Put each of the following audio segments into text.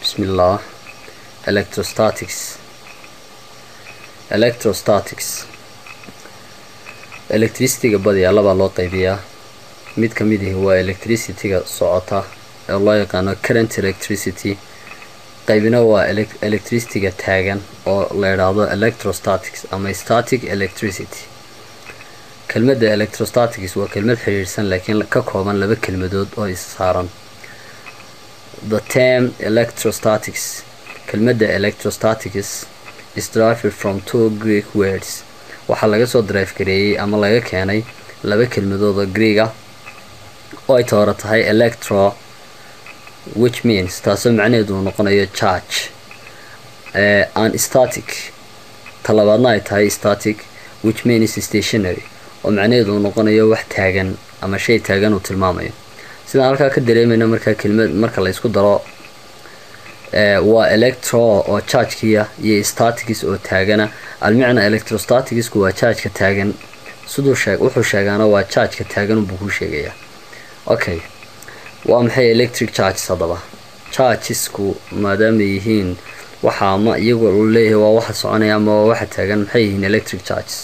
bismillah electrostatics electrostatics electricityga badiyaa labaa loo qaybiyaa mid ka mid ihi waa electricityga socota ee loo yaqaano current electricity qaybina waa electricityga taagan oo la idhaahdo electrostatics ama static electricity kelmadda electrostatics waa kelmad xidhiidhsan laakiin ka kooban laba kelmadood oo is saaran the term electrostatics kelmadda electrostatics is derived from two greek words waxaa laga soo drive gareeyey ama laga keenay laba kelmadood oo greega oo ay toora tahay electro which means taasoo macnaheedu uu noqonayo charge an static talabaadna ay tahay static which means stationary oo macnaheedu uu noqonayo wax taagan ama shay taagan uu tilmaamayo sidaan halkaa ka dareemayna markaa kelmad marka la isku daro waa electro oo chargekiya iyo statics oo taagana almicna electrostaticsku waa chargeka taagan siduu sheeg wuxuu sheegaana waa chargeka taagan buu kuu sheegayaa okay waa maxay electric charges haddaba chargesku maadaama yihiin waxa ama iyagu uu leeyahay waa waxa soconaya ama waa waxa taagan maxay yihiin electric charges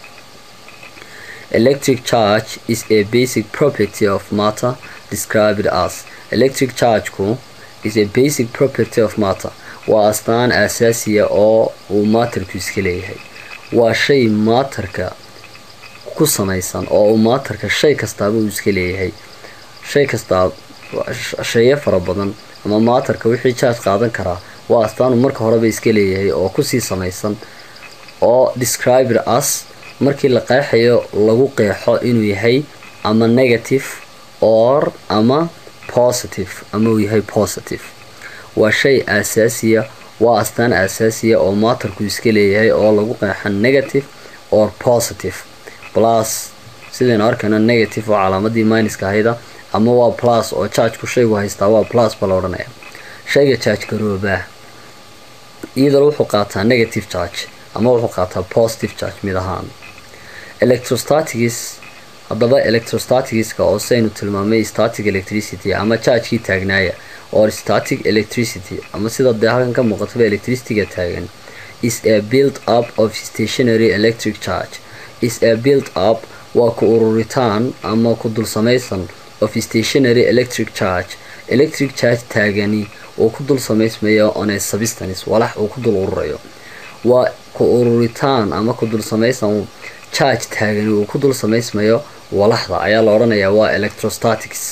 electric charge is a basic property of matter described as electric chargeku is a basic property of matter waa astaan asaasiya oo uu maatarku iska leeyahay waa shay maatarka ku samaysan oo uu maatarka shay kastaaba uu iska leeyahay shay kastaa shayo fara badan ama maatarka wixii jaaj qaadan karaa waa astaanu marka horeba iska leeyahay oo kusii samaysan oo described as markii la qeexayo lagu qeexo inuu yahay ama negative or ama positive ama uu yahay positive waa shay asaasiya waa astaan asaasiya oo maatarku iska leeyahay oo lagu qeexo negative or positive plus sidaynu arkayno negative oo calaamadii minuska ahayda ama waa plus oo chargeku shaygu haystaa waa plus ba la odhanaya shayga charge garoobaa iyadoo wuxuu qaataa negative charge ama wuxuu qaataa positive charge mid ahaan electrostatics haddaba electrostaticska oo saynu tilmaamay static electricity ama chargekii taagnaaya or static electricity ama sida dee halkan ka muuqataba electricityga taagan is a build up of stationary electric charge is a build up waa ku ururitaan ama ku dul samaysan of stationary electric charge electric charge taagani uu ku dul samaysmayo on a substance walax uu ku dul ururayo waa ku ururitaan ama ku dul samaysan charge taagani uu ku dul samaysmayo walaxda ayaa la odhanayaa waa electrostatics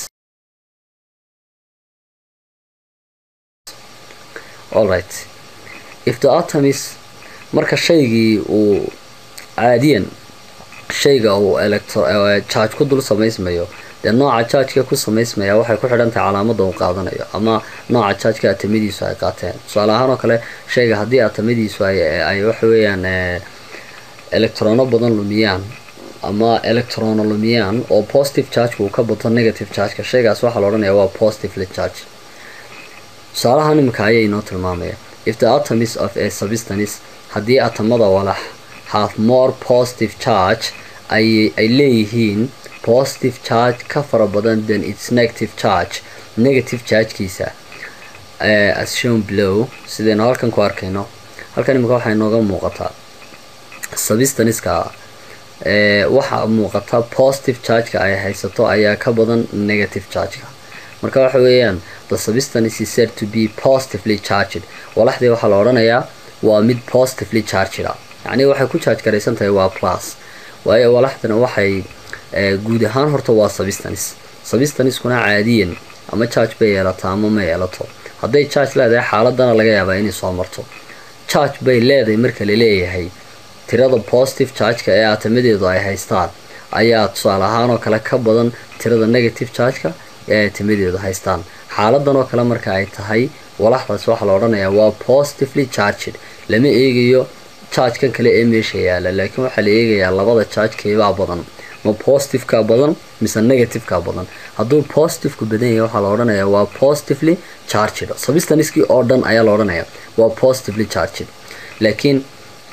alright if the atom is marka shaygii uu caadiyan shayga uu electro charge ku dul samaysmayo dee nooca chargeka ku samaysmaya waxay ku xidhan tahay calaamada uu qaadanayo ama nooca chargeka atamadiisu ay qaateen tusaale ahaan oo kale shayga haddii atamadiisu ay waxa weeyaan electrono badan lumiyaan ama electrono lumiyaan oo positive chargeka uu ka bato negative chargeka shaygaas waxaa la odhanaya waa positively charge tusaalahan iminka ayay inoo tilmaamaya if the atoms of a substance haddii atamada walax have more positive charge ay ay leeyihiin positive charge ka fara badan than its negative charge negative chargekiisa as shown below sidaynu halkan ku arkayno halkan imika waxay nooga muuqataa substanceska waxaa muuqata positive chargeka ay haysato ayaa ka badan negative chargeka marka waxa weeyaan the substance is said to be positively charged walaxdii waxaa la odhanayaa waa mid positively charged ah yacnii waxay ku charge garaysan tahay waa plus waayo walaxdana waxay guud ahaan horta waa substance substancekuna caadiyan ama charge bay yeelataa ama ma yeelato hadday charge leedahay xaaladana laga yaabaa inay soo marto charge bay leedahay marka la leeyahay tirada positive chargeka ee atamadeedu ay haystaan ayaa tusaale ahaan oo kale ka badan tirada negative chargeka ee atamadeedu haystaan xaaladan oo kale marka ay tahay walaxdaas waxaa la odhanayaa waa positively charged lama eegayo chargekan kale ee meesha yaala laakiin waxaa la eegayaa labada chargekeebaa badan ma positiveka badan mise negativeka badan hadduu positiveka badan yahay waxaa la odhanayaa waa positively charged substancekii oo dhan ayaa la odhanayaa waa positively charged laakiin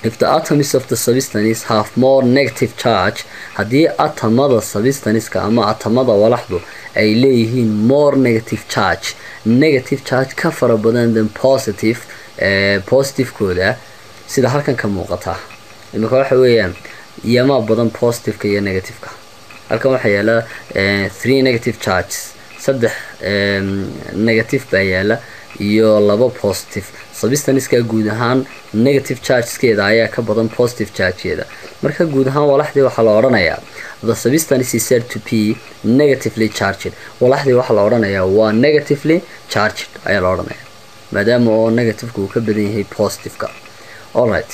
if the atoms of the substance have more negative charge haddii atamada substanceska ama atamada walaxdu ay leeyihiin more negative charge negative charge ka fara badan than positive positivekooda sida halkan ka muuqata imika waxa weeyaan iyamaa badan positiveka iyo negativeka halkan waxaa yaala three negative charges saddex negative baa yaala iyo laba positive substanceska guud ahaan negative chargeskeeda ayaa ka badan positive chargekeeda marka guud ahaan walaxdii waxaa la odhanayaa the substance is said to be negatively charged walaxdii waxaa la odhanayaa waa negatively charged ayaa la odhanayaa maadaama oo negativeka uu ka badan yahay positiveka alright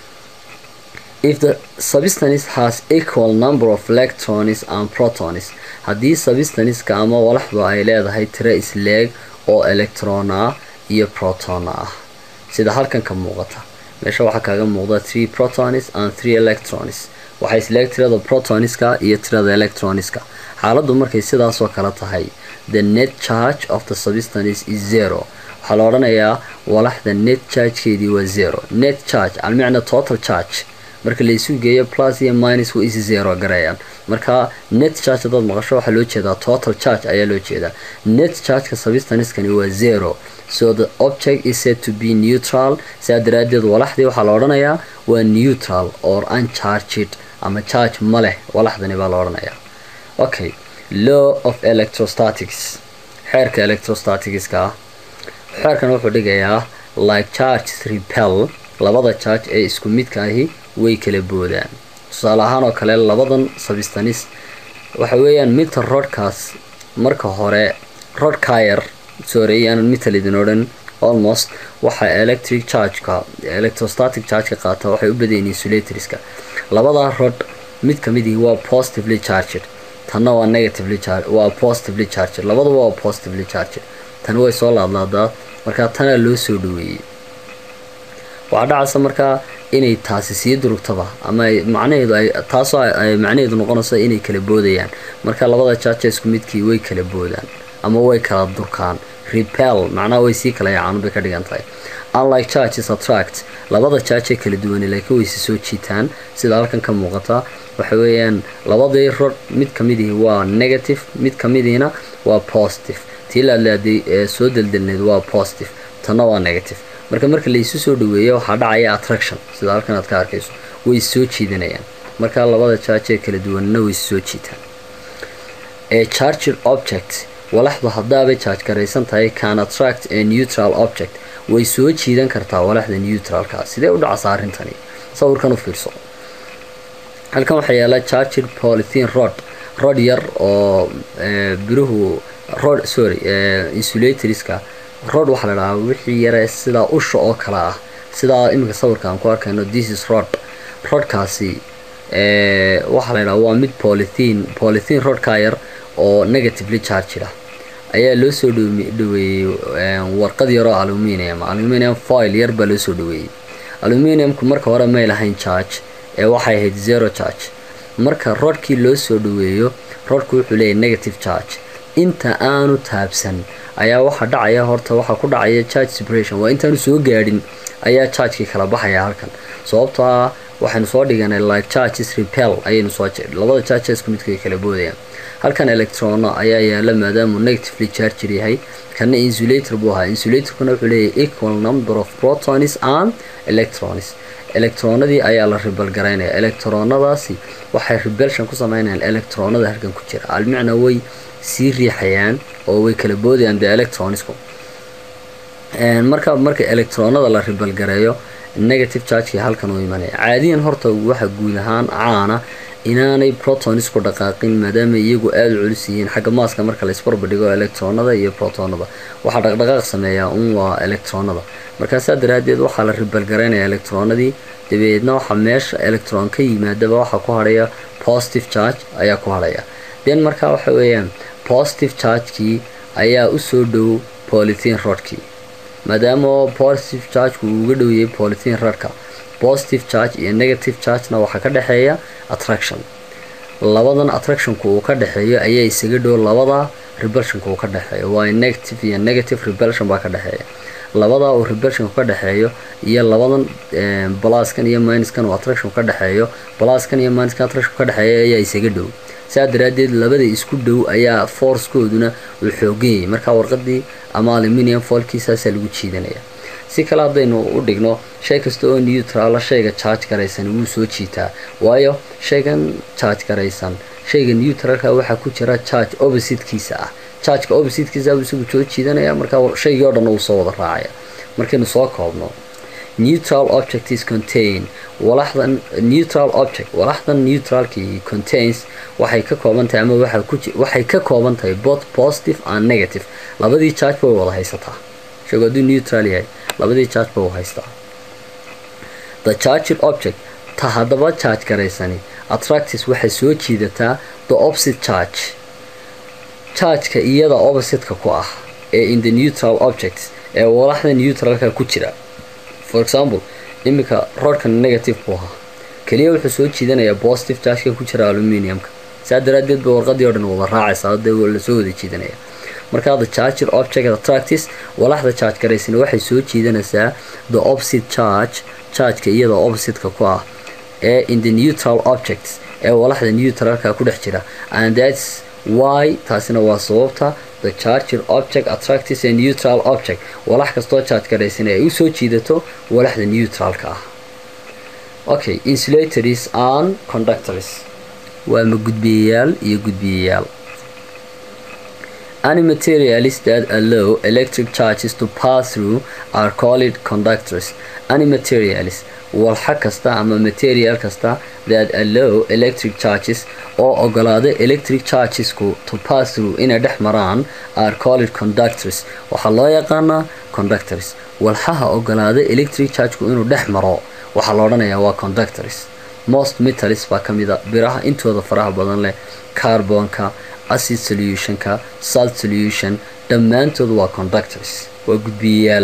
if the substance has equal number of electrons and protons haddii substanceska ama walaxdu ay leedahay tiro isleeg oo electron ah iyo proton ah sida halkan ka muuqata meesha waxaa kaaga muuqda three protons and three electrons waxay isleeg tirada protonska iyo tirada electronska xaaladdu markay sidaasoo kale tahay the net charge of the substance is zero waxaa la odhanayaa walaxda net chargekeedii waa zero net charge almicna total charge marka laysu geeyo plus iyo minus wa is zero garayaan marka net charge hadaad maqasho waxaa loo jeedaa total charge ayaa loo jeedaa net chargeka substanskani waa zero so the object is said to be neutral sidaa daraadeed walaxdii waxaa la odhanayaa waa neutral or uncharged ama charge ma leh walaxdani baa la odhanayaa okay law of electrostatics xeerka electrostaticska ah xeerkan wuxuu dhigayaa like charges repel labada charge ee isku midka ahi way kala boodaan tusaale ahaan oo kale labadan sabistanis waxa weeyaan midta rodkaas marka hore rod kayar sorry iyaanan mital idin odhan almost waxa electric chargeka electrostatic chargeka qaata waxay u badayin insulatorska labadaa rod mid kamidii waa positively charged tanna waa negatively charged waa positively charged labaduba waa positively charged tani way soo laadlaadaa markaa tanaa loo soo dhaweeyey waxaa dhacaysa markaa inay taasi sii durugtaba ama macnaheedu ay taasoo ay macnaheedu noqonayso inay kala boodayaan marka labada jaaja isku midkii way kala boodaan ama way kala durkaan repel macnaha way sii kala yacaan bay ka dhigan tahay unlike charges attract labada jaajee kala duwane laakiin way si soo jiitaan sida halkan ka muuqata waxa weeyaan labadii rod mid kamidii waa negative mid kamidiina waa positive tii laadlaaday ee soo deldelneed waa positive tanna waa negative marka marka laysu soo dhaweeyo waxaa dhacaya attraction sida halkan aad ka arkayso way soo jiidanayaan marka labada jaajee kala duwanna way soo jiitaan ee charged object walaxdu haddaabay charge garaysan tahay can attract a neutral object way soo jiidan kartaa walaxda neutralka sidee u dhacasa arrintani sawirkan u fiirso halkan waxaa yaala charged polythene rod rod yar oo biruhu rod sorry insulatorska rod waxaa la dhahaa wixii yare sidaa usha oo kale ah sidaa iminka sawirka aan ku arkayno this is rod rodkaasi waxaa la dhahaa waa mid polythene polythene rodka yar oo negatively charged ah ayaa loo soo dhaweeyey warqad yaroo aluminium aluminium foil yar baa loo soo dhaweeyey aluminiumku marka hore may lahayn charge ee waxay ahayd zero charge marka rodkii loo soo dhaweeyo rodku wuxuu leeyahy negative charge inta aanu taabsan ayaa waxaa dhacaya horta waxaa ku dhacaya charge separation waa intaanu soo gaadhin ayaa chargekii kala baxaya halkan sababtoo ah waxaynu soo dhiganay like charges repel ayaynu soo labada charge isku midka kala boodayaan halkan electrono ayaa yaala maadaamuu negatively charger yahay kana insulator buu ahaa insulatorkuna wuxuu leeyahay equal number of protons and electrons electronadii ayaa la ribal garaynaya electronadaasi waxay rebelsion ku sameynayaan electronada halkan ku jira almicna way sii riixayaan oo way kala boodayaan the electronsku marka marka electronada la ribal gareeyo negative chargekii halkan uu imanaya caadiyan horta waxa guud ahaan caana inaanay protonisku dhaqaaqin maadaama iyagu aada u culus yihiin xagga maaska marka la isbarbadhigo electronada iyo protonada waxaa dhaqdhaqaaq sameeyaa un waa electronada markaasaa daraadeed waxaa la ribalgaraynaya electronadii dabeedna waxaa meesha electron ka yimaadaba waxaa ku hadhaya positive charge ayaa ku hadhaya then markaa waxa weeyaan positive chargekii ayaa usoo dhow polythene rodkii maadaama positive chargeku uu uga dhowyay polythene rodka positive charge iyo negative chargena waxaa ka dhexeeya attraction labadan attractionku uu ka dhexeeyo ayaa isaga dhow labada rebelshanka uu ka dhexeeyo waa negative iyo negative rebelshan baa ka dhexeeya labadaa uu rebelshanku ka dhexeeyo iyo labadan balaskan iyo minuskan uu attraction ka dhexeeyo balaskan iyo minuskan attraction ka dhexeeya ayaa isaga dhow saa daraaddeed labada isku dhow ayaa forcekooduna uu xoogan yahay markaa warqadii ama aluminium foolkiisaasaa lagu jiidanaya si kale haddaynu u dhigno shay kasta oo neutrala shayga charge garaysan wuu soo jiitaa waayo shaygan charge garaysan shayga neutralka waxaa ku jira charge oppositekiisa ah chargeka oppositekiisa buu isagu soo jiidanaya markaa shaygii oo dhan uu soo wada raacaya markaynu soo koobno neutral object is contain walaxdan neutral object walaxdan neutralkii contains waxay ka kooban tahay ama waxaa ku waxay ka kooban tahay both positive and negative labadii charge bay wada haysataa shaygu hadduu neutral yahay labadii charge ba u haystaa the charged object ta haddaba charge garaysani attractis waxay soo jiidataa the opposite charge chargeka iyada oppositeka ku ah ee in the neutral object ee walaxda neutralka ku jira for example iminka roodhkan negative buu ahaa keliya wuxuu soo jiidanayaa positive chargeka ku jira aluminiumka saa daraaddeed ba warqadii o dhan wada raacaysa dee lasoo wada jiidanaya markaa the charger object attractis walaxda charge garaysana waxay soo jiidanaysaa the opposite charge chargeka iyada oppositeka ku ah ee in the neutral objects ee walaxda neutralka ku dhex jira and that's why taasina waa sababta the charger object attractis ee neutral object walax kastoo charge garaysana ay u soo jiidato walaxda neutralka ah okay insulators and conductors waa ma gudbiyayaal iyo gudbiyayaal Any materials that allow electric charges to pass through are called conductors. Any materials walxa kasta ama material kasta that allow electric charges oo ogolaada electric chargesku to pass through inay dhex maraan are called conductors waxaa loo yaqaanaa conductors walxaha ogolaada electric chargeku inuu dhex maro waxaa la odhanayaa waa conductors most metals baa ka mid a biraha intooda faraha badan leh carbonka acid solutionka salt solution dhammaantood waa conductors waa gudbiyayaal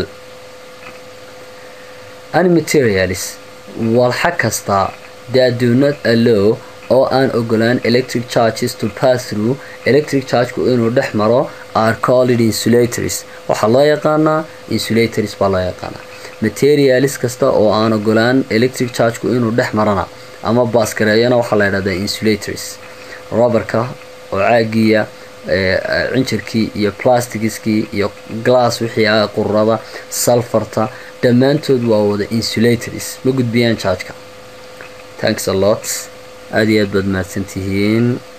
any materials walxa kasta that do not allow oo aan ogolaan electric charges to pass through electric chargeku inuu dhex maro are called insulators waxaa loo yaqaanaa insulators baa loo yaqaanaa materials kasta oo aan ogolaan electric chargeku inuu dhex marana ama baaskareeyana waxaa la yidhahdaa insulators roberka oo caagiya cinjirkii iyo plastigiskii iyo glass wixii ah qururada salfarta dhammaantood waa wada insulators ma gudbiyaan chargeka thanks a lot aada iyo aad baad mahadsantihiin